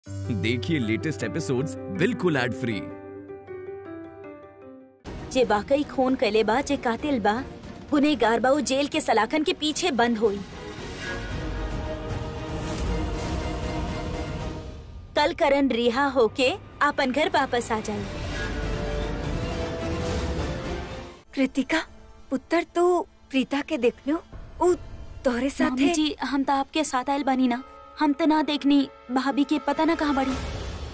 देखिए latest episodes बिल्कुल ad free जे वाकई खून कैले बा जे कातिल बा गुनेगार बा उ जेल के सलाखन के पीछे बंद होई कल करण रिहा होके आपन घर वापस आ जाई कृतिका पुत्र तो प्रीता के देख लो उ तोहरे मामी साथे जी हम तो आपके साथ आयल बानी ना हम तो ना देखनी भाभी के पता ना कहाँ बड़ी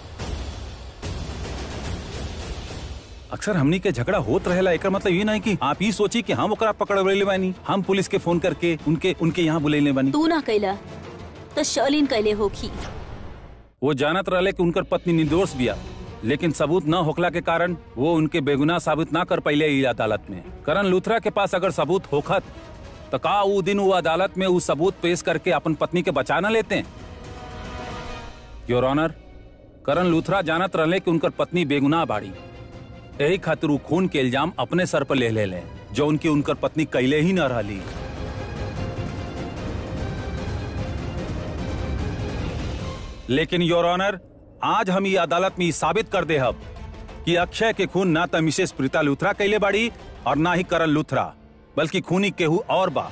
अक्सर हमनी के झगड़ा होत रहेला एकर मतलब ये नहीं कि आप ही सोची कि हम ओकरा पकड़वले बानी हम पुलिस के फोन करके उनके उनके यहाँ बुलैले बानी तू ना कैला तो शर्लिन कैले होखी वो जानत रहले कि उनकर पत्नी निर्दोष बिया लेकिन सबूत न होखला के कारण वो उनके बेगुनाह साबित ना कर पाइले ई अदालत में करण लूथरा के पास अगर सबूत होखत तो का वो दिन वो अदालत में वो सबूत पेश करके अपन पत्नी के बचा न लेते योर ऑनर करण लूथरा जानत रहले कि उनकर पत्नी बेगुनाह बाड़ी यही खातिर वो खून के इल्जाम अपने सर पर ले ले ले जो उनकी उनकर पत्नी कैले ही न रहली लेकिन योर ऑनर आज हम ये अदालत में ई साबित कर दे हब कि अक्षय के खून ना तो मिसेस प्रीता लूथरा कैले बाड़ी और ना ही करण लूथरा बल्कि खूनी केहू और बा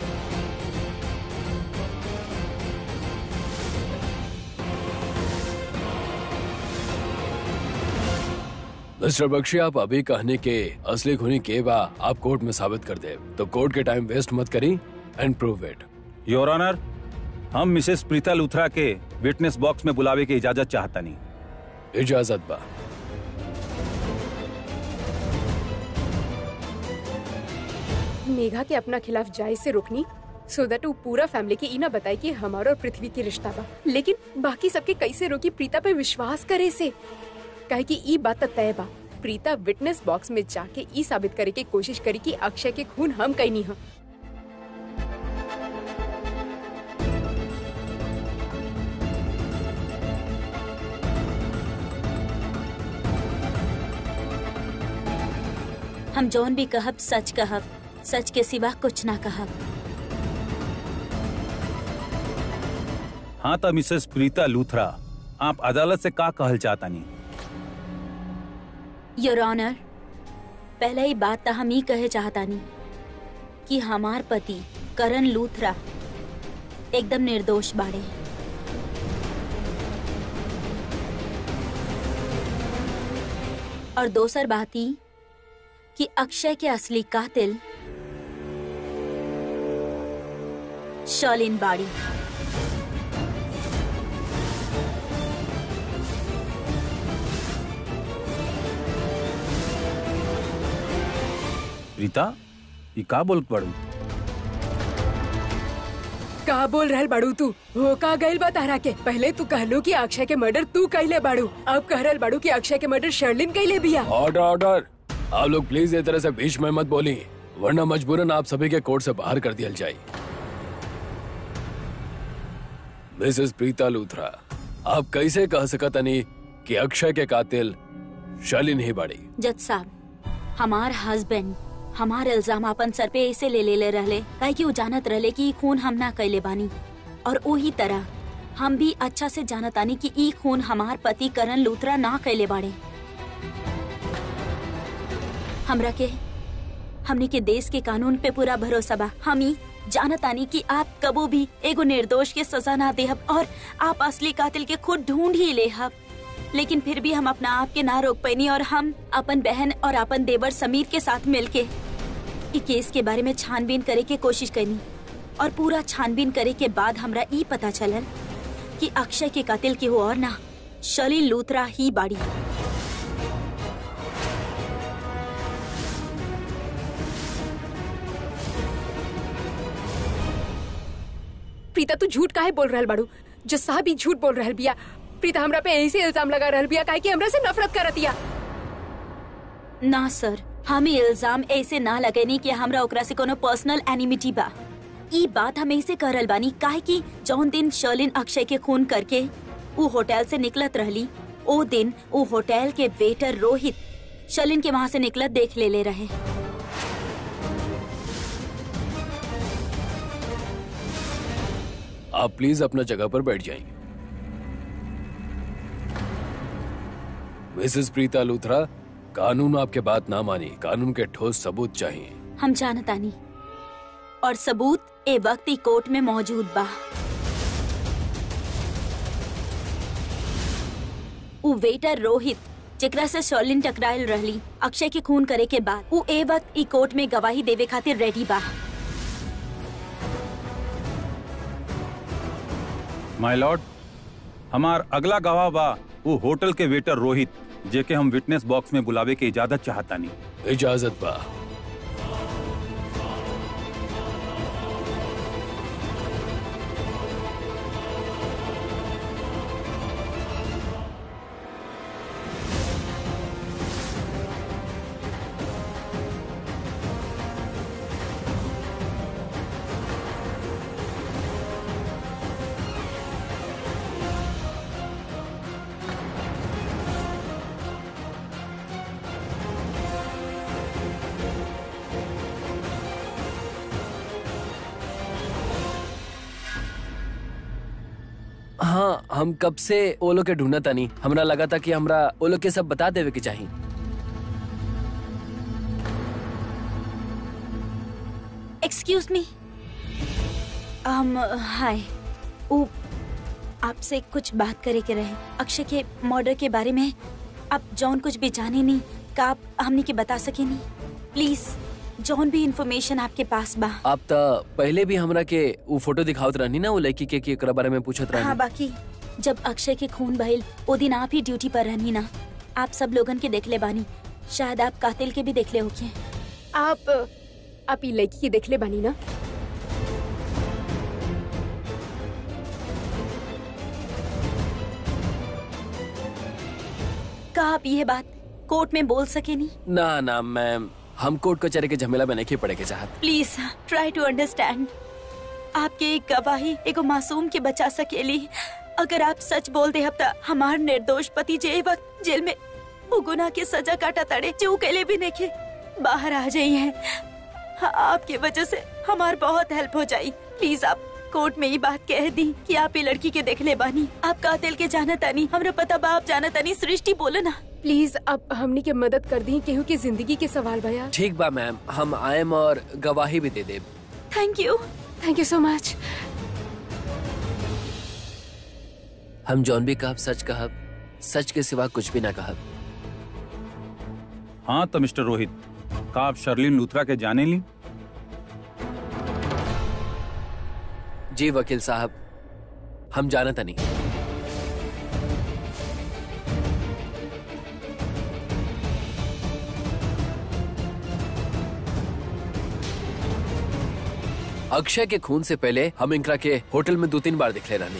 मिस्टर बख्शी आप अभी कहने के असली खूनी के बा आप कोर्ट में साबित कर दे तो कोर्ट के टाइम वेस्ट मत करी and prove it your honour हम मिसेस प्रीता लूथरा के विटनेस बॉक्स में बुलावे की इजाजत चाहता नहीं इजाजत बा मेघा के अपना खिलाफ जाय से रोकनी सो दैट वो पूरा फैमिली के इना बताए कि हमारा और पृथ्वी के रिश्ता बा लेकिन बाकी सबके कैसे रोकी प्रीता पे विश्वास करे से कहे कि ई बात तो तय बा प्रीता विटनेस बॉक्स में जाके ई साबित करे के कोशिश करी कि अक्षय के खून हम कैनी हम हम जौन भी कहब सच कहब सच के सिवा कुछ ना कहब हाँ तो मिसेस प्रीता लूथरा आप अदालत से का कहल चाहता नहीं योर ऑनर पहले ही बात तो हम ही कहे चाहतानी कि हमार पति करण लूथरा एकदम निर्दोष बाड़े और दोसर बात ही कि अक्षय के असली कातिल शर्लिन बाड़ी प्रीता ये का बोल पड़ू का बोल रहल बाड़ू तू हो का गइल बा तारा के पहले तू कहलो कि अक्षय के मर्डर तू कैले बाड़ू अब कह रहल बाड़ू कि अक्षय के मर्डर शर्लिन कैले बिया ऑर्डर ऑर्डर आप लोग प्लीज ये तरह से बीच में मत बोली वरना मजबूरन आप सभी के कोर्ट से बाहर कर दिया जाए मिसेस प्रीता लूथरा आप कैसे कह सकत नहीं कि अक्षय के कातिल शालिन ही बाड़ी जज साहब हमार हस्बैंड हमार इल्जाम अपन सर पे ऐसे ले ले ले रहले काहे कि वो जानत रहले कि ई खून हम ना कैले बानी और वही तरह हम भी अच्छा से जानत आनी कि ई खून हमार पति करण लूथरा ना कैले बाड़े हमरा के हमने के देश के कानून पे पूरा भरोसा बा हम ही जानत आनी कि आप कबो भी एगो निर्दोष के सजा ना देहब और आप असली कातिल के खुद ढूंढ ही लेहब लेकिन फिर भी हम अपना आप के ना रोक पैनी और हम अपन बहन और अपन देवर समीर के साथ मिलके ई केस के बारे में छानबीन करे के कोशिश करनी और पूरा छानबीन करे के बाद हमरा ई पता चलल कि अक्षय के कातिल के हो और ना शलील लूथरा ही बाड़ी प्रीता तू झूठ काहे बोल रहल बाड़ू जो साहब भी झूठ बोल रहल बिया प्रीता हमरा पे ऐसे इल्जाम लगा रहल बिया काहे कि हमरा से नफरत करतिया ना सर हम ई इल्जाम ऐसे ना लगेनी कि हमरा ओकरा से कोनो पर्सनल एनिमिटी बा ई बात हम ऐसे करल बानी काहे कि जौन दिन शर्लिन अक्षय के खून करके ऊ होटल से निकलत रहली ओ दिन ऊ होटल के वेटर रोहित शर्लिन के वहां से निकलत देख ले ले रहे आप प्लीज अपना जगह पर बैठ जाइए मिसेस प्रीता लूथरा कानून आपके बात ना मानी कानून के ठोस सबूत चाहिए हम जानतानी और सबूत ए वक्त ई कोर्ट में मौजूद बा उ वेटर रोहित जेकरा से शर्लिन टकरायल रहली अक्षय के खून करे के बाद उ ए वक्त ई कोर्ट में गवाही देवे खातिर रेडी बा माय लॉर्ड हमार अगला गवाह बा वो होटल के वेटर रोहित जेके हम विटनेस बॉक्स में बुलावे के इजाजत चाहतानी इजाजत बा हाँ हम कब से ओलो के ढूंढा तानी हमरा लगा था कि हमरा ओलो के सब बता देवे के चाहिए एक्सक्यूज मी um हाय उ आपसे कुछ बात करे के रहे अक्षय के मर्डर के बारे में आप जौन कुछ भी जाने नहीं का आप हमने के बता सके नहीं प्लीज जौन भी इंफॉर्मेशन आपके पास बा आप तो पहले भी हमरा के वो फोटो दिखावत रहनी ना वो लड़की के कि एकरा बारे में पूछत हाँ रहनी बाकी जब अक्षय के खून बहिल वो दिन आप ही ड्यूटी पर रहनी ना आप सब लोगन के देख ले बानी शायद आप कातिल के भी देख ले होके आप आप ई लड़की के देखले बानी ना का आप ये बात कोर्ट में बोल सके नहीं ना ना मैम हम कोर्ट कचहरी के झमेला में नहीं पड़े के चाहत प्लीज ट्राई टू अंडरस्टैंड आपके एक गवाही एगो मासूम के बचा सकेली अगर आप सच बोल दे अब तक हमार निर्दोष पति जे ए वक्त जेल में वो गुनाह के सजा काटा तड़े जो के लिए भी नहीं बाहर आ जाई है हाँ, आपके वजह से हमार बहुत हेल्प हो जाई प्लीज आप कोर्ट में ये बात कह दी कि आप ये लड़की के देख ले बानी आप कातिल के जाना तानी हमरा पता बा आप जाना तानी सृष्टि बोलो ना प्लीज आप हमनी के मदद कर दी केहू की जिंदगी के सवाल भया ठीक बा मैम हम आयम और गवाही भी दे देब thank you thank you so much हम जौन भी कहब सच कहब सच के सिवा कुछ भी ना कहब हाँ तो मिस्टर रोहित का आप शर्लिन लूथरा के जाने ली जी वकील साहब हम जानत नहीं अक्षय के खून से पहले हम इनकरा के होटल में दो तीन बार दिखले रहनी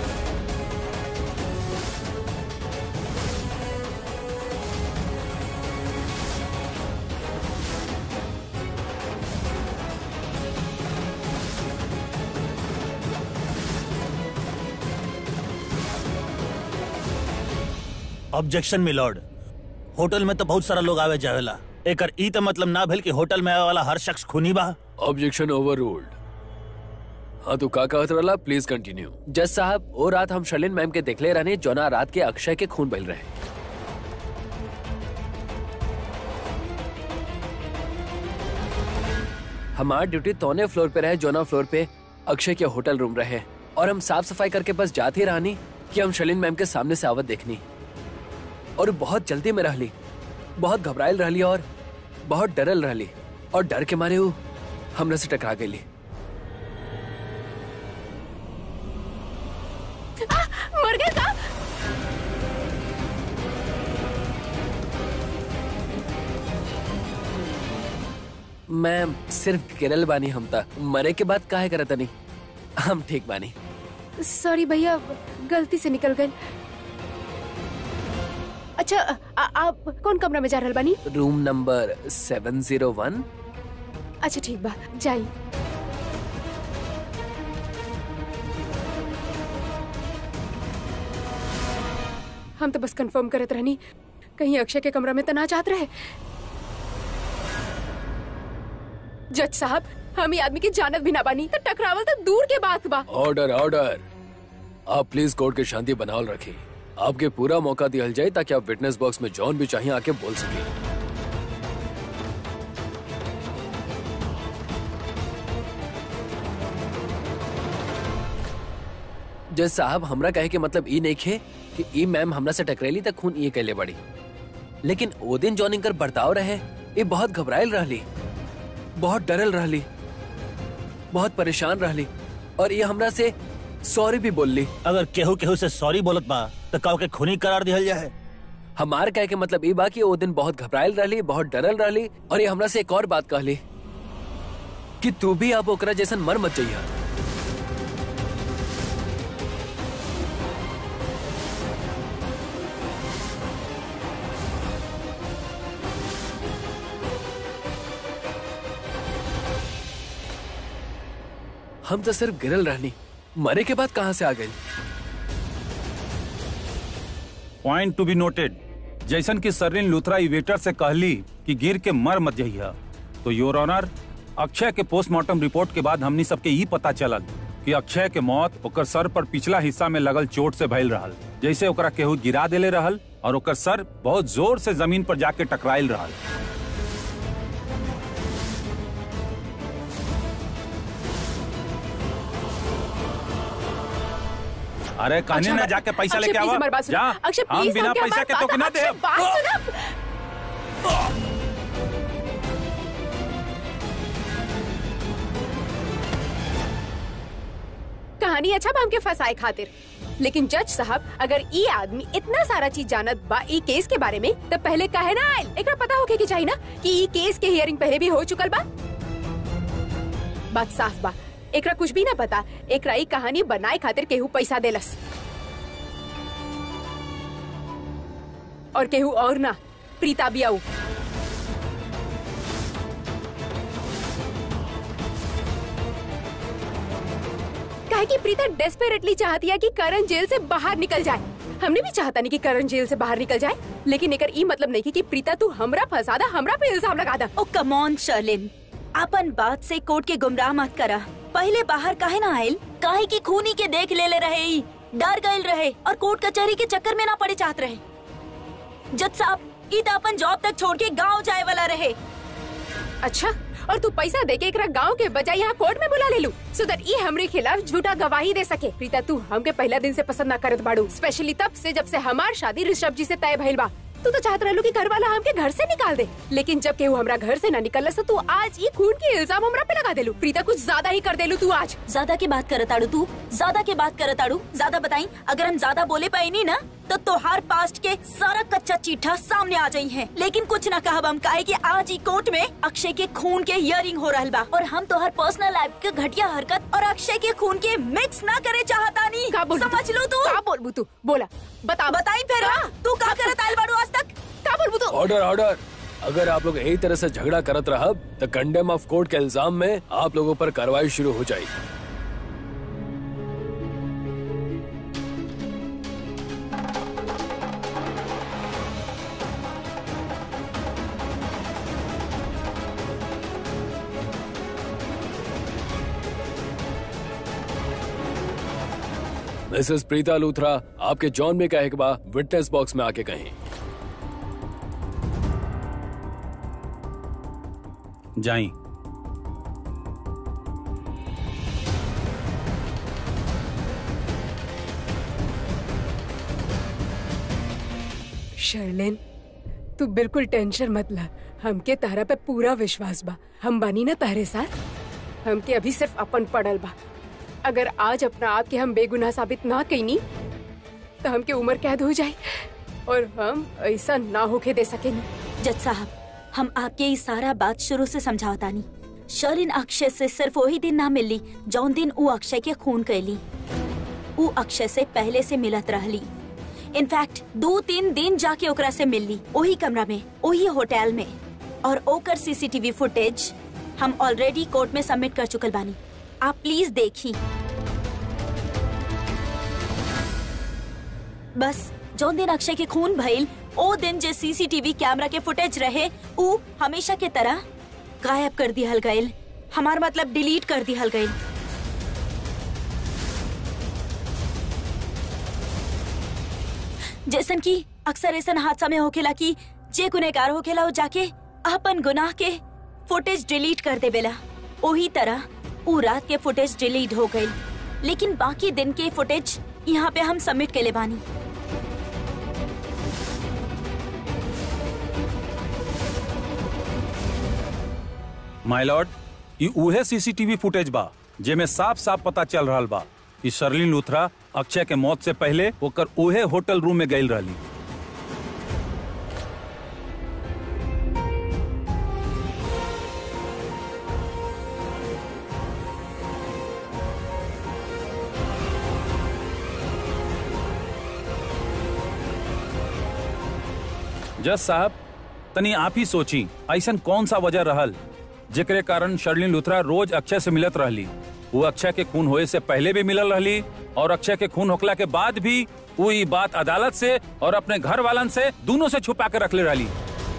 ऑब्जेक्शन मिलॉर्ड होटल में तो बहुत सारा लोग आवे जावेला एकर ई तो मतलब ना भेल कि होटल में आवे वाला हर शख्स खूनी बा ऑब्जेक्शन ओवर हाँ तो का कहत रहला प्लीज कंटिन्यू जज साहब वो रात हम शर्लिन मैम के देखले रहने जोना रात के अक्षय के खून बह रहे हमार ड्यूटी तौने फ्लोर पे रहे जोना फ्लोर पे अक्षय के होटल रूम रहे और हम साफ सफाई करके बस जाते ही रहनी कि हम शर्लिन मैम के सामने से आवत देखनी और बहुत जल्दी में रहली बहुत घबराइल रहली और बहुत डरल रहली और डर के मारे वो हमरा से टकरा गई मर गए का मैम सिर्फ गिरल बानी हम तक मरे के बाद काहे करत नहीं हम ठीक बानी सॉरी भैया गलती से निकल गए अच्छा आ, आप कौन कमरा में जा रहल बानी room number seven zero one अच्छा ठीक बा जाई हम तो बस कंफर्म करत रहनी कहीं अक्षय के कमरा में तो ना चाहत रहे जज साहब हम ही आदमी की जानत भी ना बानी तो टकरावल तो दूर के बात बा ऑर्डर ऑर्डर आप प्लीज कोर्ट की शांति बनावल रखी आपके पूरा मौका दिया जाए ताकि आप विटनेस बॉक्स में जॉन भी चाहिए आके बोल सके जज साहब हमरा कहे के मतलब ई नहीं खे कि ई मैम हमरा से टकरेली तक खून ये कहले बड़ी लेकिन ओ दिन जॉन इनकर बर्ताव रहे ये बहुत घबराइल रहली बहुत डरल रहली बहुत परेशान रहली और ये हमरा से सॉरी भी बोलली अगर केहू केहू से सॉरी बोलत बा तो काव के खूनी करार दिहल जाए हमार कहे के मतलब ई बा कि ओ दिन बहुत घबराइल रहली बहुत डरल रहली और ये हमरा से एक और बात कहली कि तू भी अब ओकरा जैसन मर मत जाइया हम तो सिर्फ गिरल रहनी मरे के बाद कहाँ से आ गई पॉइंट टू बी नोटेड जैसन कि सरलिन लूथरा ई वेटर से कहली कि गिर के मर मत जइहा तो योर ऑनर अक्षय के पोस्टमार्टम रिपोर्ट के बाद हमनी सबके ई पता चलल कि अक्षय के मौत ओकर सर पर पिछला हिस्सा में लगल चोट से भइल रहल जैसे ओकरा केहू गिरा देले रहल और ओकर सर बहुत जोर से जमीन पर जाके टकराइल रहल अरे कहने ना जाके पैसा अक्षय, लेके please आवा हमारी बात सुनो। जा अक्षय हम प्लीज बिना पैसा के तो ना दे बात सुनो कहानी अच्छा बा हमके फंसाए खातिर लेकिन जज साहब अगर ई आदमी इतना सारा चीज जानत बा ई केस के बारे में तो पहले काहे ना आयल एकरा पता होके के चाहिए ना कि ई केस के हियरिंग पहले भी हो चुकल बा बात साफ बा एकरा कुछ भी ना पता एकरा ई कहानी बनाए खातिर केहू पैसा देलस और केहू और ना प्रीता बियाऊ काहे कि प्रीता डेस्परेटली चाहती है कि करण जेल से बाहर निकल जाए हमने भी चाहता नहीं कि करण जेल से बाहर निकल जाए लेकिन एकर ई मतलब नहीं कि, कि प्रीता तू हमरा फंसा दा हमरा पे इल्जाम लगा दा ओ कमॉन शर्लिन अपन बात से कोर्ट के गुमराह मत करा पहले बाहर काहे ना आयल काहे की खूनी के देख ले ले रहे ई डर गए रहे और कोर्ट कचहरी के चक्कर में ना पड़े चाहत रहे जज साहब ई तो अपन जॉब तक छोड़ के गांव जाए वाला रहे अच्छा और तू पैसा दे के एकरा गांव के बजाय यहाँ कोर्ट में बुला ले लू सो दैट ई हमरे खिलाफ झूठा गवाही दे सके प्रीता तू हमके पहला दिन से पसंद ना करत बाड़ू स्पेशली तब से जब से हमार शादी ऋषभ जी से तय भइल बा तू तो चाहत रहलू कि घर वाला हमके घर से निकाल दे लेकिन जब केहू हमरा घर से ना निकल तो तू आज ई खून के इल्जाम हमरा पे लगा देलू प्रीता कुछ ज्यादा ही कर देलू तू आज ज्यादा की बात करत आड़ू तू ज्यादा की बात करत आड़ू ज्यादा बताई अगर हम ज्यादा बोले पाई नहीं ना तो तोहार पास्ट के सारा कच्चा चीठा सामने आ जाई है लेकिन कुछ ना कहब हम काहे कि आज ही कोर्ट में अक्षय के खून के हियरिंग हो रहल बा और हम तोहर पर्सनल लाइफ के घटिया हरकत और अक्षय के खून के मिक्स ना करे चाहता नहीं का बोल समझ लो तू का बोलबू तू बोला बता बताई फिर तू का करत आइल बाड़ू आज तक का बोलबू तू ऑर्डर ऑर्डर अगर आप लोग यही तरह से झगड़ा करत रहब तो कंडेम ऑफ कोर्ट के इल्जाम में आप लोगों पर कार्रवाई शुरू हो जाएगी मिसेस प्रीता लूथरा आपके जॉन में कहे के बाद विटनेस बॉक्स में आके कहें जाई शर्लिन तू बिल्कुल टेंशन मत ला हमके तारा पे पूरा विश्वास बा हम बानी ना तारे साथ हमके अभी सिर्फ अपन पड़ल बा अगर आज अपना आप के हम बेगुनाह साबित ना कईनी तो हमके उम्र कैद हो जाए और हम ऐसा ना होके दे सकेनी जज साहब हम आपके ई सारा बात शुरू से समझावतानी शर्लिन अक्षय से सिर्फ वही दिन ना मिली जौन दिन ऊ अक्षय के खून कैली ऊ अक्षय से पहले से मिलत रहली इनफैक्ट दो तीन दिन जाके ओकरा से मिलली वही कमरा में वही होटल में और ओकर सीसीटीवी फुटेज हम ऑलरेडी कोर्ट में सबमिट कर चुकल बानी आप प्लीज देखी बस जौन दिन अक्षय के खून भइल ओ दिन जे सीसीटीवी कैमरा के फुटेज रहे ऊ हमेशा के तरह गायब कर दिहल गइल हमार मतलब डिलीट कर दिहल गइल जैसन की अक्सर ऐसा हादसा में होखेला कि जे गुनहगार होखेला वो जाके अपन गुनाह के फुटेज डिलीट कर देवेला ओही तरह ऊ रात के फुटेज डिलीट हो गई लेकिन बाकी दिन के फुटेज यहाँ पे हम सबमिट के ले बानी माय लॉर्ड ई उहे सीसीटीवी फुटेज बा जेमे साफ साफ पता चल रहल बा कि शर्लिन लूथरा अक्षय के मौत से पहले ओकर उहे होटल रूम में गई रहली जज साहब तनी आप ही सोची ऐसन कौन सा वजह रहल जेकरे कारण शर्लिन लुथरा रोज अक्षय से मिलत रहली वो अक्षय के खून होए से पहले भी मिलल रहली और अक्षय के खून होखला के बाद भी वो ई बात अदालत से और अपने घर वालन से दोनों से छुपा के रखले रहली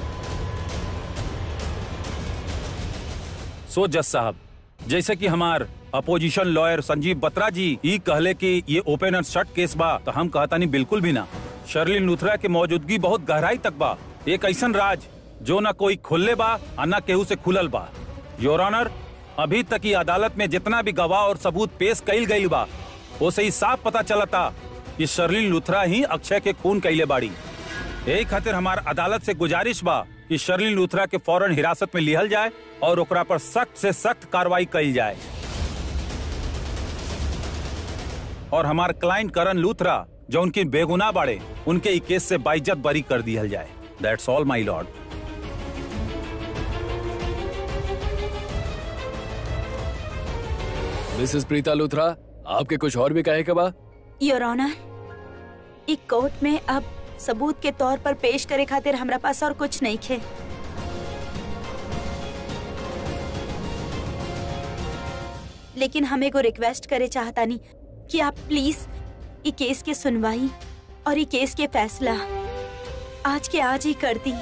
सो जज साहब जैसे कि हमार अपोजिशन लॉयर संजीव बत्रा जी ई कहले कि ये ओपन एंड शट केस बा तो हम कहता नहीं बिल्कुल भी ना शर्लिन लुथरा की मौजूदगी बहुत गहराई तक बा एक ऐसन राज जो न कोई खुलले बा और न केहू से खुलल बा योर ऑनर अभी तक ही अदालत में जितना भी गवाह और सबूत पेश कईल गईल बा उसे ही साफ पता चलता कि शर्लिन लुथरा ही अक्षय के खून कैले बाड़ी यही खातिर हमार अदालत से गुजारिश बा कि शर्लिन लूथरा के फौरन हिरासत में लिहल जाए और ओकरा पर सख्त से सख्त कार्रवाई कईल जाए और हमार क्लाइंट करण लूथरा जो उनकी बेगुनाह बाड़े उनके ई केस से बाइज्जत बरी कर दिहल जाए that's all my lord Mrs Preeta Luthra आपके कुछ और भी कहे के बा योर ऑनर एक कोर्ट में अब सबूत के तौर पर पेश करे खातिर हमरा पास और कुछ नहीं खे लेकिन हमें को रिक्वेस्ट करे चाहता नहीं कि आप प्लीज ई केस के सुनवाई और ई केस के फैसला आज के आज ही कर दी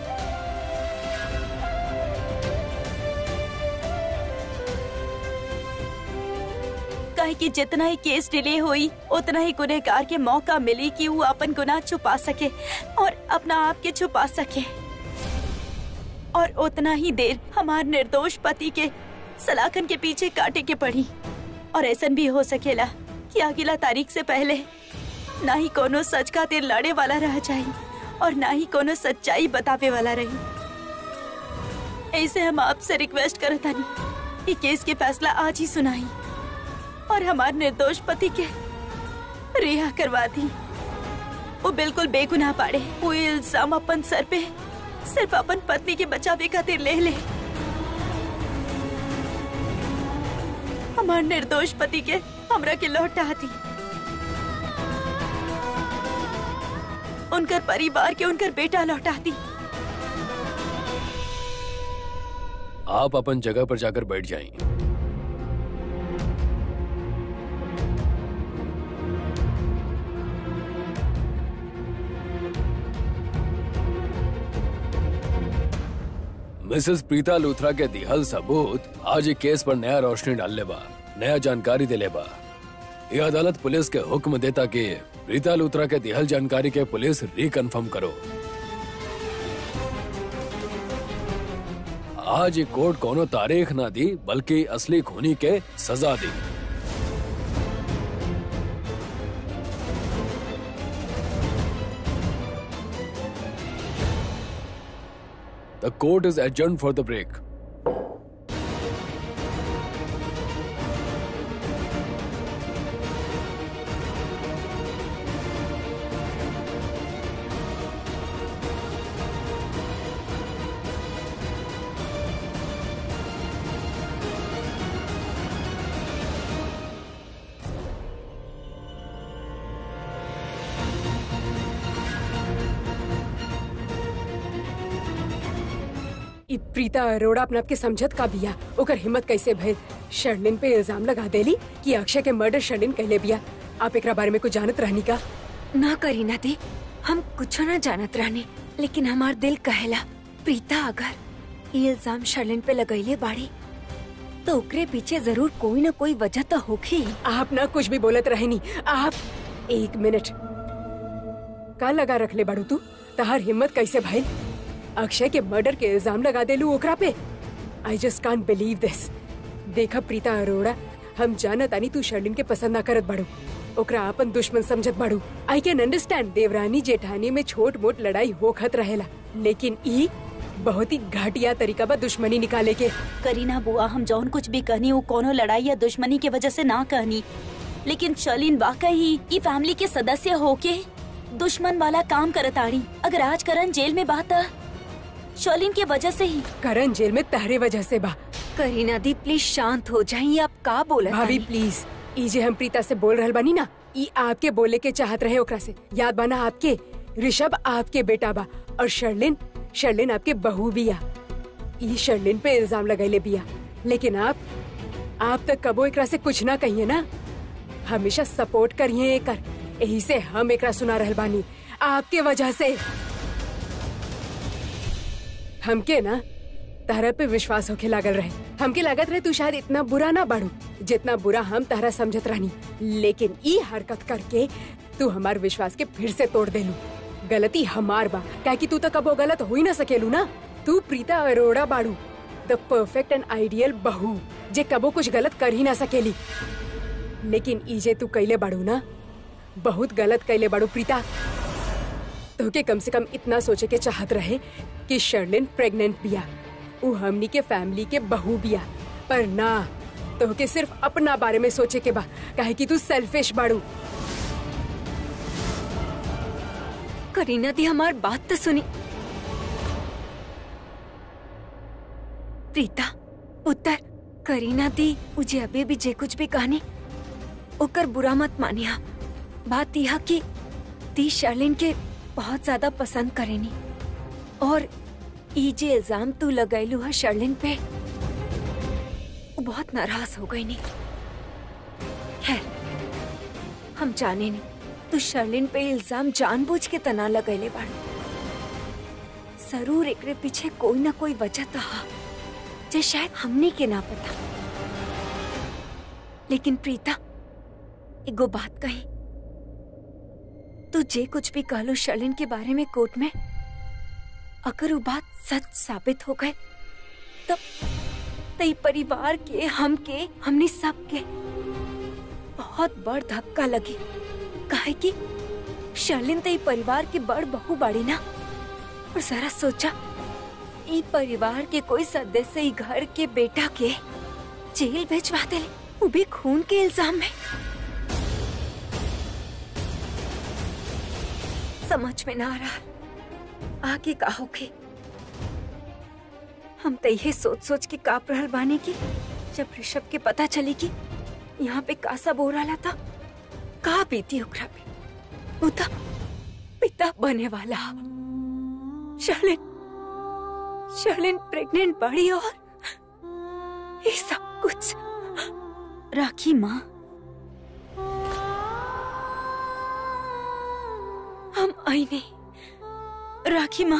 काहे कि जितना ही केस डिले हुई उतना ही गुनहगार के मौका मिली कि वो अपन गुनाह छुपा सके और अपना आप के छुपा सके और उतना ही देर हमार निर्दोष पति के सलाखन के पीछे काटे के पड़ी और ऐसा भी हो सकेला कि अगला तारीख से पहले ना ही कोनो सच खातिर लड़े वाला रह जाए और ना ही कोनो सच्चाई बतावे वाला रही ऐसे हम आपसे रिक्वेस्ट करता नहीं कि केस के फैसला आज ही सुनाई और हमारे निर्दोष पति के रिहा करवा दी वो बिल्कुल बेगुनाह पाड़े वो इल्जाम अपन सर पे सिर्फ अपन पत्नी के बचावे खातिर ले ले हमार निर्दोष पति के हमरा के लौटा दी उनकर परिवार के उनकर बेटा लौटा दी आप अपन जगह पर जाकर बैठ जाएं। मिसेस प्रीता लूथरा के दिहल सबूत आज एक केस पर नया रोशनी डालने बा नया जानकारी दिले बा ये अदालत पुलिस के हुक्म देता कि प्रीता लूथरा के दिहल जानकारी के पुलिस रिकन्फर्म करो आज ये कोर्ट कोनो तारीख ना दी बल्कि असली खूनी के सजा दी The court is adjourned for the break. ई प्रीता अरोड़ा अपने आप के समझत का बिया ओकर हिम्मत कैसे भइल शर्लिन पे इल्जाम लगा देली कि अक्षय के मर्डर शर्लिन कहले बिया आप एकरा बारे में कुछ जानत रहनी का ना करी ना दी हम कुछ ना जानत रहनी लेकिन हमार दिल कहेला प्रीता अगर ये इल्जाम शर्लिन पे लगैले बाड़ी तो ओकरे पीछे जरूर कोई ना कोई वजह तो होगी आप ना कुछ भी बोलत रहनी आप एक मिनट का लगा रख ले बाड़ू तू तहार हिम्मत कैसे भाई अक्षय के मर्डर के इल्जाम लगा देलू ओकरा पे आई जस्ट कांट बिलीव दिस देखा प्रीता अरोड़ा हम जानत आनी तू शर्लिन के पसंद ना करत बाड़ू ओकरा अपन दुश्मन समझत बाड़ू आई कैन अंडरस्टैंड देवरानी जेठानी में छोट मोट लड़ाई होखत रहेला लेकिन ई बहुत ही घटिया तरीका बा दुश्मनी निकाले के करीना बुआ हम जौन कुछ भी कहनी वो कोनो लड़ाई या दुश्मनी के वजह से ना कहनी लेकिन शर्लिन वाकई ई फैमिली के सदस्य होके दुश्मन वाला काम करत आड़ी अगर आज करण जेल में बात शर्लिन के वजह से ही करण जेल में तहरे वजह से बा करीना दी प्लीज शांत हो जाइए आप का बोला भाभी प्लीज ई जे हम प्रीता से बोल रहल बानी ना ई आपके बोले के चाहत रहे ओकरा से याद बाना आपके ऋषभ आपके बेटा बा और शर्लिन शर्लिन आपके बहू बिया ई शर्लिन पे इल्जाम लगैले बिया लेकिन आप आप तक कबो एकरा से कुछ ना कहिए ना हमेशा सपोर्ट करिए एकर यही से हम एकरा सुना रहल बानी आपके वजह से हमके ना तहरा पे विश्वास होके लागल रहे हमके लागत रहे तू शायद इतना बुरा ना बढ़ू जितना बुरा हम तहरा समझत रहनी लेकिन ई हरकत करके तू हमार विश्वास के फिर से तोड़ देलू गलती हमार बा काहे कि तू तो कबो गलत हो ही ना सकेलू ना तू प्रीता अरोड़ा बाड़ू द परफेक्ट एंड आइडियल बहू जे कबो कुछ गलत कर ही ना सकेली लेकिन ई जे तू कैले बाड़ू ना बहुत गलत कैले बाड़ू प्रीता तोके कम से कम इतना सोचे के चाहत रहे कि शर्लिन प्रेग्नेंट बिया उ हमनी के फैमिली के बहू बिया पर ना तोहके सिर्फ अपना बारे में सोचे के बा काहे कि तू सेल्फिश बाड़ू करीना दी हमार बात तो सुनी प्रीता उत्तर करीना दी मुझे अभी भी जे कुछ भी कहानी ओकर बुरा मत मानिया बात यह कि ती शर्लिन के बहुत ज्यादा पसंद करेनी और ई जे इल्जाम तू लगैलू है शर्लिन पे वो बहुत नाराज हो गई नी खैर हम जाने नहीं तू शर्लिन पे इल्जाम जानबूझ के तना लगैले बाड़ू जरूर एकरे पीछे कोई ना कोई वजह तो हा जे शायद हमनी के ना पता लेकिन प्रीता एगो बात कही तू जे कुछ भी कहलो शर्लिन के बारे में कोर्ट में अगर वो बात सच साबित हो गए तब तई परिवार के हम के हमने सब के बहुत बड़ धक्का लगी काहे कि शर्लिन तई परिवार की बड़ बहू बाड़ी ना और जरा सोचा ई परिवार के कोई सदस्य ई घर के बेटा के जेल भेजवा देले वो भी खून के इल्जाम में समझ में ना आ रहा आगे का होगे हम तो यही सोच सोच के काप रहल बानी की जब ऋषभ के पता चली कि यहाँ पे कासा बो रहा था का बीती ओकरा पे वो तो पिता बने वाला शर्लिन शर्लिन प्रेग्नेंट बड़ी और ये सब कुछ राखी माँ हम आई नहीं राखी माँ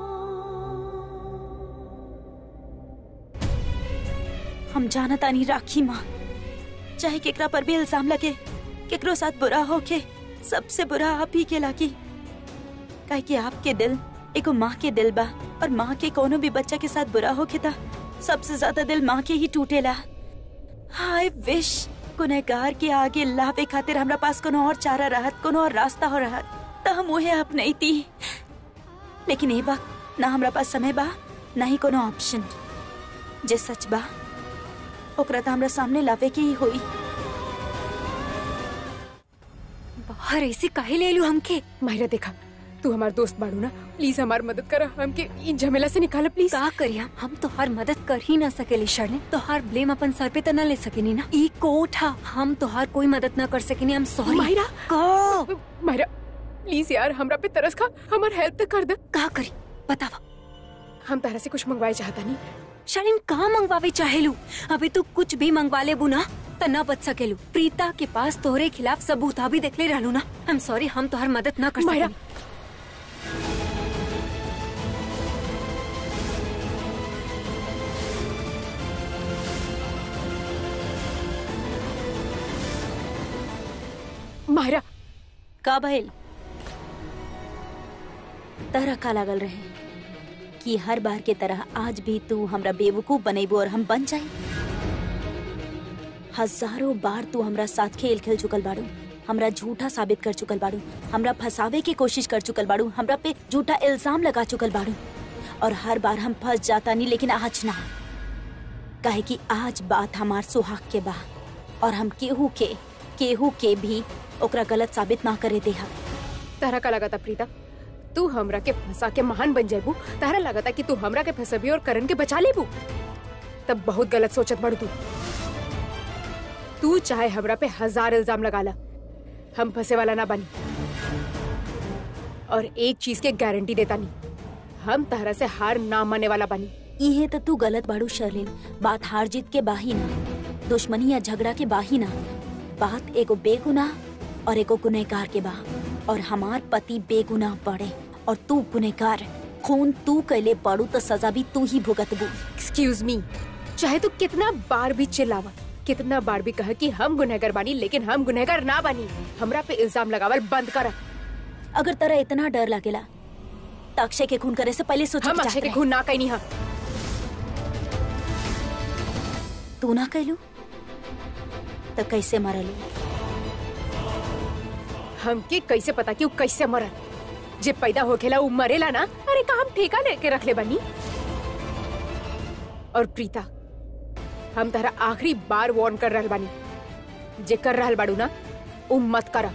हम जानत आनी राखी माँ चाहे केकरा पर भी इल्जाम लगे केकरो साथ बुरा हो के सबसे बुरा आप ही के लागी काहे कि आपके दिल एगो माँ के दिल बा और माँ के कोनो भी बच्चा के साथ बुरा हो के ता सबसे ज्यादा दिल माँ के ही टूटेला हाय विश गुनहगार के आगे लावे खातिर हमरा पास कोनो और चारा रहत कोनो और रास्ता हो रहत त हम उहे अपनाई थी लेकिन ए वक्त ना हमरा पास समय बा ना ही कोनो ऑप्शन जे सच बा ओकरा त हमरा सामने लावे के ही होई बाहर ऐसे काहे ले लू हमके माहिरा देखा तू हमार दोस्त बाड़ू ना प्लीज हमार मदद कर हमके इन झमेला से निकाल प्लीज का करिया हम तोहार मदद कर ही ना सकेली शर्लिन तोहार ब्लेम अपन सर पे त ना ले सकेनी ना ई कोर्ट हा हम तोहार कोई मदद ना कर सकेनी हम सॉरी माहिरा का माहिरा प्लीज यार हमरा पे तरस खा हमार हेल्प तो कर दे का करी बतावा हम तारा से कुछ मंगवाए चाहता नहीं शर्लिन कहाँ मंगवावे चाहेलू अभी तू कुछ भी मंगवा लेबू ना त ना बच सकेलू प्रीता के पास तोहरे खिलाफ सबूत अभी देखले रहलू ना आई एम सॉरी हम तोहार मदद ना कर माहिरा सकेनी माहिरा का भइल तरह का लागल रहे कि हर बार के तरह आज भी तू हमरा बेवकूफ बनेबू और हम बन जाए हजारों बार तू हमरा साथ खेल खेल चुकल बाड़ू हमरा झूठा साबित कर चुकल बाड़ू हमरा फंसावे की कोशिश कर चुकल बाड़ू हमरा पे झूठा इल्जाम लगा चुकल बाड़ू और हर बार हम फंस जाता नहीं लेकिन आज ना काहे कि आज बात हमार सुहाग के बा और हम केहू के केहू के भी ओकरा गलत साबित ना करे देहा तारा का लगा था प्रीता तू हमरा के फंसा के महान बन जाबू तारा लगा था कि तू हमरा के फंसबी और करण के बचा लेबू तब बहुत गलत सोचत बड़ तू तू चाहे हमरा पे हजार इल्जाम लगा ला हम फंसे वाला ना बनी और एक चीज के गारंटी देता नहीं हम तारा से हार ना मानने वाला बनी इहे तो तू गलत बाड़ू शर्लिन बात हार जीत के बाही ना दुश्मनी या झगड़ा के बाही ना बात एगो बेगुनाह और एगो गुनहगार के बा और हमार पति बेगुनाह पड़े और तू गुनहगार खून तू कैले पड़ू तो सजा भी तू ही भुगतबू एक्सक्यूज मी चाहे तू कितना बार भी चिल्लावा कितना बार भी कह कि हम गुनहगार बानी लेकिन हम गुनहगार ना बानी हमरा पे इल्जाम लगावल बंद कर अगर तेरा इतना डर लगेला तो अक्षय के खून करे से पहले सोच हम अक्षय के खून ना कहीं नहीं तू ना कैलू तो कैसे मरलू हमके कैसे पता कि वो कैसे मरल जे पैदा होखेला वो मरेला ना अरे का हम ठेका लेके रख ले बनी और प्रीता हम तारा आखिरी बार वार्न कर रहल बानी जे कर रहल बाड़ू ना उ मत करा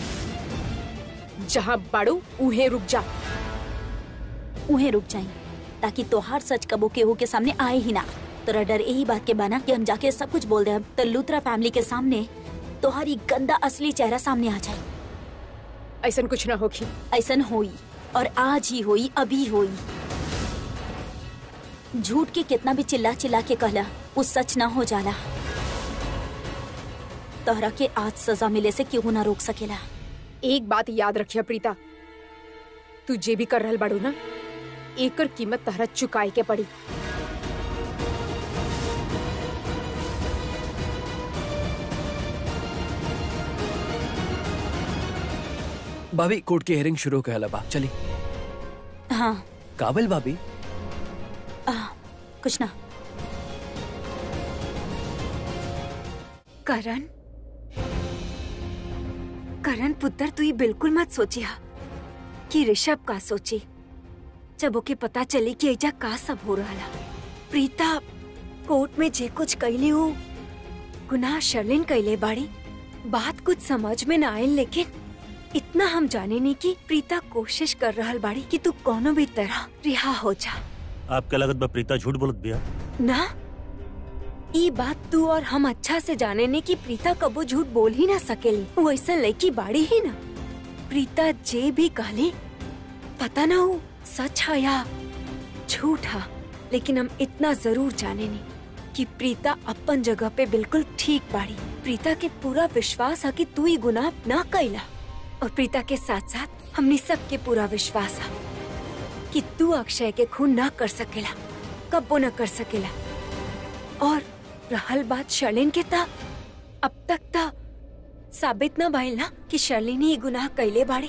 जहाँ बाड़ू उहे रुक जा उहे रुक जाई ताकि तोहार सच कबो केहू के सामने आए ही ना तोरा डर यही बात के बाना कि हम जाके सब कुछ बोल दे तो लूथरा फैमिली के सामने तोहारी गंदा असली चेहरा सामने आ जाए ऐसा कुछ ना होखी ऐसन होई और आज ही होई अभी होई झूठ के कितना भी चिल्ला चिल्ला के कहला वो सच ना हो जाला तोहरा के आज सजा मिले से क्यों ना रोक सकेला एक बात याद रखिया प्रीता तू जे भी कर रहल बाड़ू ना एकर कीमत तहरा चुकाए के पड़ी भाभी कोर्ट की हियरिंग शुरू कहला बा चली हाँ काबिल भाभी आ, कुछ ना करण करण पुत्र तू ये बिल्कुल मत सोचिया कि ऋषभ का सोची जब ओके पता चली कि ऐजा का सब हो रहा प्रीता कोर्ट में जे कुछ कैली हो गुनाह शर्लिन कैले बाड़ी बात कुछ समझ में ना आयल लेकिन इतना हम जाने नहीं कि प्रीता कोशिश कर रहल बाड़ी कि तू कोनो भी तरह रिहा हो जा आपके लगत बा प्रीता झूठ बोलत बिया ना ई बात तू और हम अच्छा से जाने ने कि प्रीता कबो झूठ बोल ही ना सकेली वो ऐसा लड़की बाड़ी ही ना प्रीता जे भी कहली पता ना हो सच है या झूठ है लेकिन हम इतना जरूर जाने ने कि प्रीता अपन जगह पे बिल्कुल ठीक बाड़ी प्रीता के पूरा विश्वास है कि तू ही गुनाह ना कैला और प्रीता के साथ साथ हमने सबके पूरा विश्वास है कि तू अक्षय के खून ना कर सकेला कब्बो न कर सकेला और रहल बात शर्लिन के ता अब तक ता साबित न भइल ना कि शर्लिन ही गुनाह कैले बाड़ी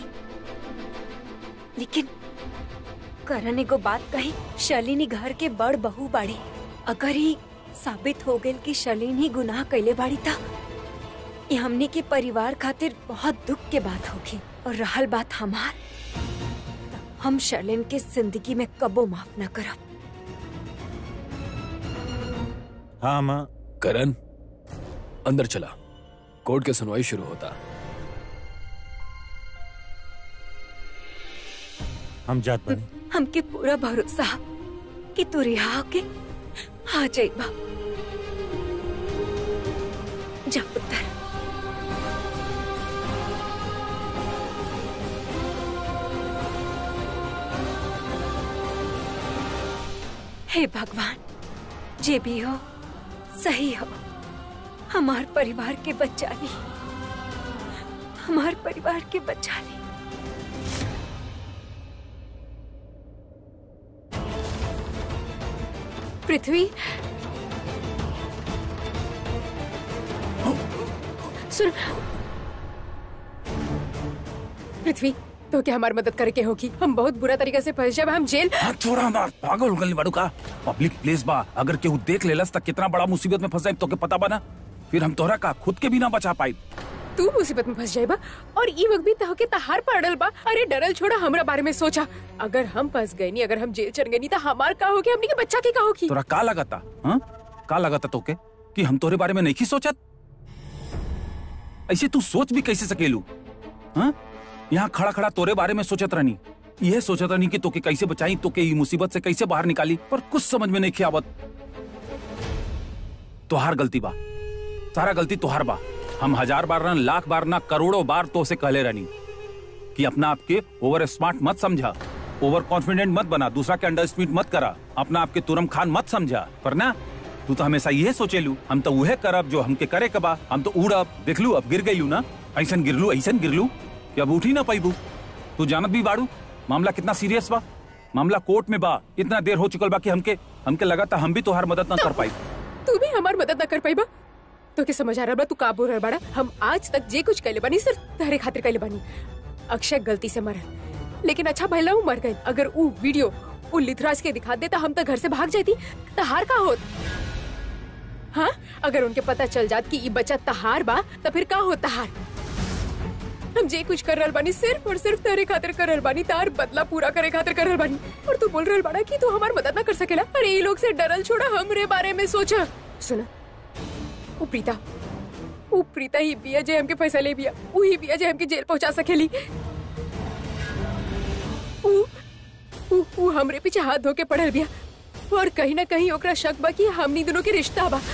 लेकिन करण एगो बात कही शर्लिन ही घर के बड़ बहू बाड़ी अगर ही साबित हो गइल कि शर्लिन ही गुनाह कैले बाड़ी ता ये हमने के परिवार खातिर बहुत दुख के बात होगी और रहल बात हमार हम शर्लिन के जिंदगी में कबो माफ न करब हाँ माँ करण अंदर चला कोर्ट की सुनवाई शुरू होता हम जात बनी हमके पूरा भरोसा है कि तू रिहा के आ जाइबा जा पुत्र हे भगवान जे भी हो सही हो हमार परिवार के बच्चा ली हमार परिवार के बच्चा ली पृथ्वी सुन पृथ्वी तो क्या हमारी मदद करके होगी हम बहुत बुरा तरीके से फंस जाए हम जेल हाथ छोड़ा हमार पागल हो गई बाड़ू का पब्लिक प्लेस बा अगर केहू देख लेलस तक कितना बड़ा मुसीबत में फंस जाए तो के पता बना फिर हम तोहरा का खुद के भी ना बचा पाई तू मुसीबत में फंस जाएबा और ई वक्त भी तह के तहार पड़ल बा अरे डरल छोड़ा हमरा बारे में सोचा अगर हम फंस गए नी अगर हम जेल चल गए नी तो हमार का होगी हमने के बच्चा के का होगी तोरा का लगता हाँ का लगता तोके कि हम तोरे बारे में नहीं सोचत ऐसे तू सोच भी कैसे सकेलू हाँ यहाँ खड़ा खड़ा तोरे बारे में सोचत रहनी यह सोचत रहनी कि तोके कैसे बचाई तोके ई मुसीबत से कैसे बाहर निकाली पर कुछ समझ में नहीं आवत तोहार गलती बा सारा गलती तोहार बा हम हजार बार ना लाख बार ना करोड़ों बार तो से कहले रहनी कि अपना आपके ओवर स्मार्ट मत समझा ओवर कॉन्फिडेंट मत बना दूसरा के अंडर एस्टिमेट मत करा अपना आपके तुरम खान मत समझा पर ना तू तो हमेशा यह सोचेलू हम तो वह करब जो हमके करे कबा हम तो उड़ब देखलू अब गिर गईलू ना ऐसन गिरलू ऐसन गिरलू कि अब उठी ना पैबू तू जानत भी बाड़ू मामला कितना सीरियस बा मामला कोर्ट में बा इतना देर हो चुकल बा कि हमके हमके लगा था हम भी तोहार मदद ना कर पाई तू भी हमार मदद न कर पाई बा तो के समझ आ रहा बा तू काबू रह बड़ा हम आज तक जे कुछ कैले बानी सिर्फ तहरे खातिर कैले बानी अक्षय गलती से मरल लेकिन अच्छा भला वो मर गए अगर वो वीडियो वो लिथराज के दिखा देता हम तो घर से भाग जाती तहार का होत हाँ अगर उनके पता चल जात कि ये बच्चा तहार बा तो फिर का हो तहार हम जे कुछ कर रहल बानी सिर्फ और सिर्फ तेरे खातिर कर रहल बानी तार बदला पूरा करे खातिर कर रहल बानी और तू बोल रहल बाड़ा कि तू हमार मदद ना कर सकेला अरे ये लोग से डरल छोड़ा हमरे बारे में सोचा सुना वो प्रीता वो प्रीता ही बिया जे हमके पैसा ले बिया वो ही बिया जे हमके जेल पहुंचा सकेली वो वो वो हमरे पीछे हाथ धो के पड़ल बिया और कहीं ना कहीं ओकरा शक बा कि हमनी दोनों के रिश्ता बा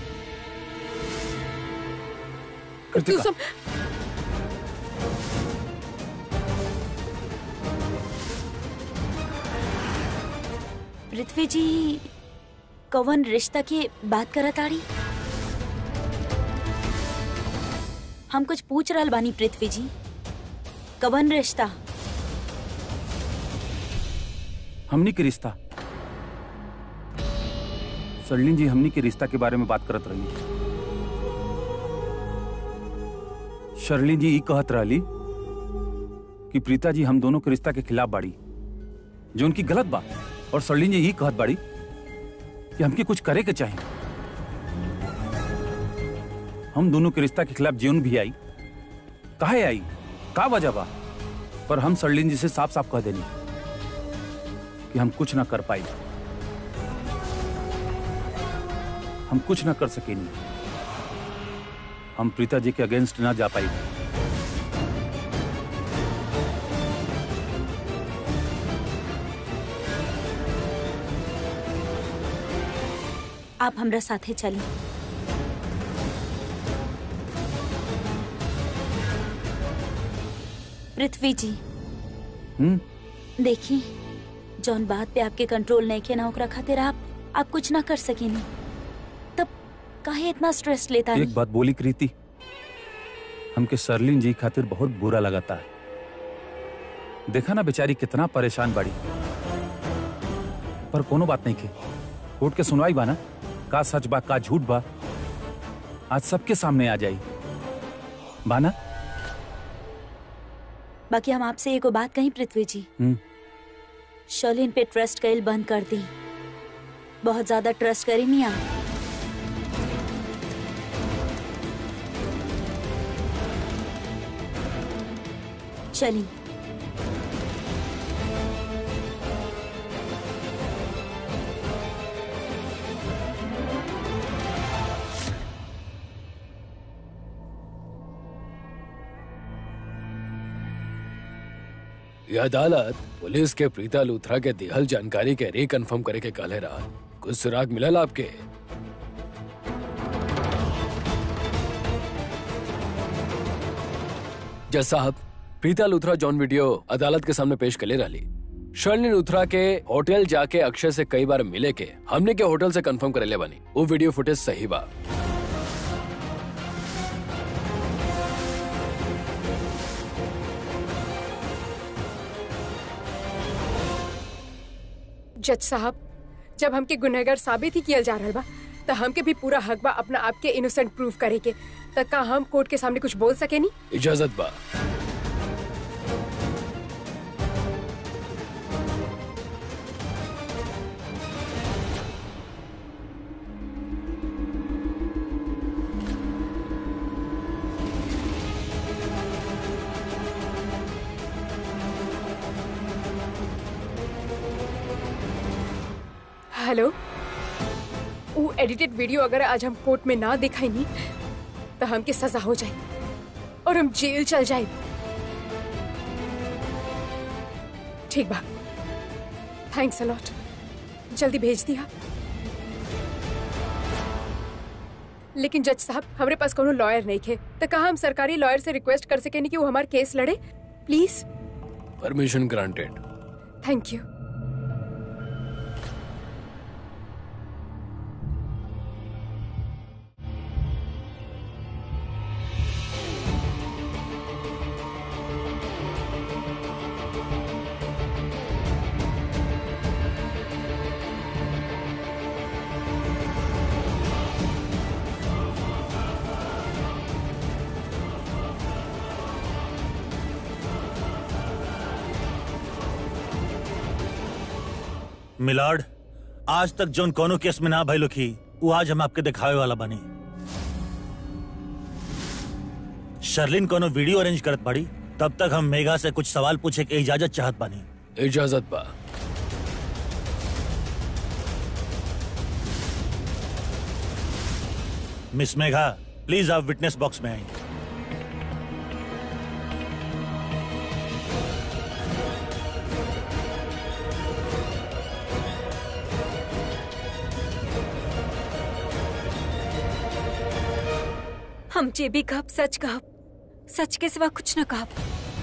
तू कृतिका सम पृथ्वी जी कवन रिश्ता की बात करत आड़ी हम कुछ पूछ रहल बानी पृथ्वी जी कवन रिश्ता हमनी के रिश्ता सरलिन जी हमनी के रिश्ता के बारे में बात करत रही शर्लिन जी ई कहत रहली कि प्रीता जी हम दोनों के रिश्ता के खिलाफ बाड़ी जो उनकी गलत बात और सरलिन जी ई कहत बाड़ी कि हमके कुछ करे के चाहिए हम दोनों के रिश्ता के खिलाफ जीवन भी आई काहे आई का वजह बा पर हम सरलिन जी से साफ साफ कह देनी कि हम कुछ ना कर पाई हम कुछ ना कर सके नहीं हम प्रीता जी के अगेंस्ट ना जा पाई आप हमरा साथे चली पृथ्वी जी हम्म देखी जौन बात पे आपके कंट्रोल नहीं किया ना ओकरा खातिर आप आप कुछ ना कर सकेनी तब काहे इतना स्ट्रेस लेता एक बात बोली कृति हमके सरलिन जी खातिर बहुत बुरा लगाता है देखा ना बेचारी कितना परेशान बाड़ी पर कोनो बात नहीं के कोर्ट के सुनवाई बा ना का सच बा का झूठ बा आज सबके सामने आ जाई बाना बाकी हम आपसे एगो बात कहीं पृथ्वी जी हम्म शर्लिन पे ट्रस्ट कईल बंद कर दी बहुत ज्यादा ट्रस्ट करी नहीं आप चली ये अदालत पुलिस के प्रीता लूथरा के दिहल जानकारी के रिकन्फर्म करे के काले रात कुछ सुराग मिलल आपके जज साहब प्रीता लूथरा जॉन वीडियो अदालत के सामने पेश कर ले रही शर्लिन लूथरा के होटल जाके अक्षय से कई बार मिले के हमने के होटल से कंफर्म करे ले बनी वो वीडियो फुटेज सही बा जज साहब जब हमके गुनहगार साबित ही किया जा रहा बा तो हमके भी पूरा हक बा अपना आपके इनोसेंट प्रूव करे के तक का हम कोर्ट के सामने कुछ बोल सके नहीं इजाजत बा हेलो वो एडिटेड वीडियो अगर आज हम कोर्ट में ना दिखाई नहीं तो हमके सजा हो जाए और हम जेल चल जाए ठीक बा थैंक्स अलॉट जल्दी भेज दिया लेकिन जज साहब हमारे पास कोनो लॉयर नहीं थे तो कहा हम सरकारी लॉयर से रिक्वेस्ट कर सके कि वो हमारा केस लड़े please permission granted thank you milord आज तक जोन कोनो केस में ना भइलो की वो आज हम आपके दिखावे वाला बनी शर्लिन कोनो वीडियो अरेंज करत पड़ी तब तक हम मेघा से कुछ सवाल पूछे के इजाजत चाहत बानी इजाजत बा मिस मेघा प्लीज आप विटनेस बॉक्स में आइए हम जे भी कहब सच कहब सच के सिवा कुछ न कहब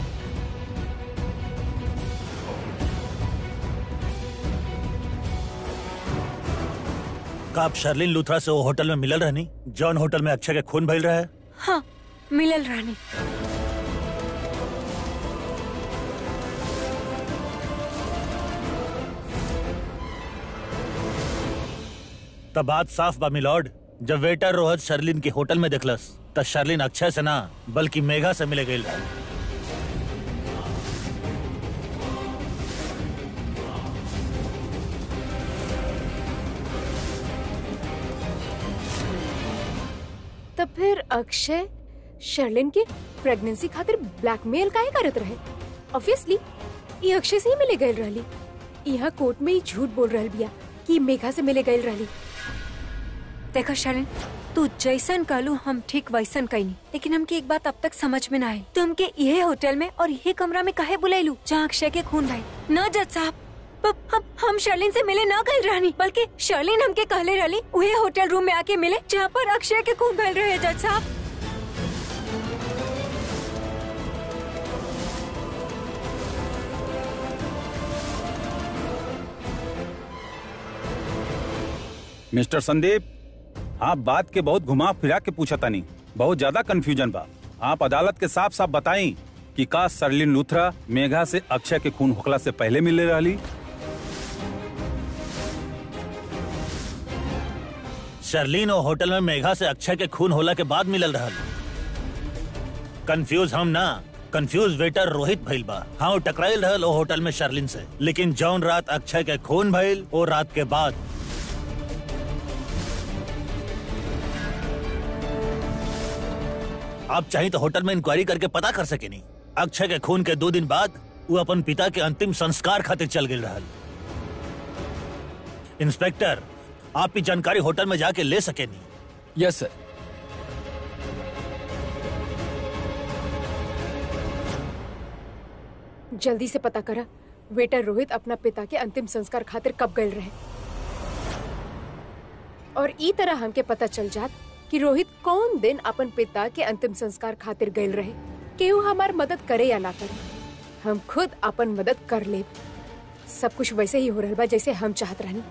का आप शर्लिन लूथरा से वो होटल में मिलल रहनी जॉन होटल में अक्षय के खून भइल रहे हाँ मिलल रानी तब बात साफ बा मिलॉर्ड जब वेटर रोहत शर्लिन के होटल में देखलस तब शर्लिन अक्षय से ना बल्कि मेघा से मिले गई रहे तब फिर अक्षय शर्लिन के प्रेगनेंसी खातिर ब्लैकमेल काहे करत रहे ऑब्वियसली ये अक्षय से ही मिले गए रहली यहाँ कोर्ट में ही झूठ बोल रहल बिया कि मेघा से मिले गए रहली देखा शरण तू जैसन कहलू हम ठीक वैसन कहनी लेकिन हमके एक बात अब तक समझ में ना आई तुमके यही होटल में और यही कमरा में काहे बुलाईलू जहाँ अक्षय के खून भाई न जज साहब प- हम हम शर्लिन से मिले ना गए रहनी बल्कि शर्लिन हमके कहले रहली वही होटल रूम में आके मिले जहाँ पर अक्षय के खून भैल रहे जज साहब मिस्टर संदीप आप बात के बहुत घुमा फिरा के पूछा तानी बहुत ज्यादा कंफ्यूजन बा आप अदालत के साफ साफ बताई कि का सरलिन लूथरा मेघा से अक्षय के खून होखला से पहले मिले रहली शर्लिन और होटल में मेघा से अक्षय के खून होला के बाद मिलल रहल कंफ्यूज हम ना कंफ्यूज वेटर रोहित भइल बा हाँ वो टकराइल रहल ओ होटल में शर्लिन से लेकिन जौन रात अक्षय के खून भइल ओ रात के बाद आप चाहिए तो होटल में इंक्वायरी करके पता कर सके नहीं अक्षय के खून के दो दिन बाद वो अपन पिता के अंतिम संस्कार खातिर चल गए रहल इंस्पेक्टर आप की जानकारी होटल में जाके ले सके नहीं यस सर जल्दी से पता करा वेटर रोहित अपना पिता के अंतिम संस्कार खातिर कब गए रहे और ई तरह हमके पता चल जात कि रोहित कौन दिन अपन पिता के अंतिम संस्कार खातिर गए रहे केहू हमार मदद करे या ना करे हम खुद अपन मदद कर ले सब कुछ वैसे ही हो रहा बा जैसे हम चाहत रहनी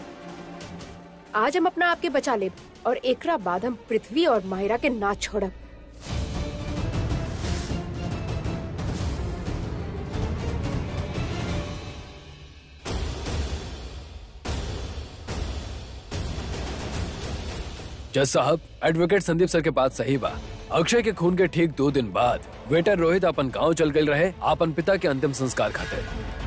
आज हम अपना आपके बचा लेब और एकरा बाद हम पृथ्वी और माहिरा के ना छोड़ब जज साहब एडवोकेट संदीप सर के बात सही बा अक्षय के खून के ठीक दो दिन बाद वेटर रोहित अपन गांव चल गए रहे अपन पिता के अंतिम संस्कार खातिर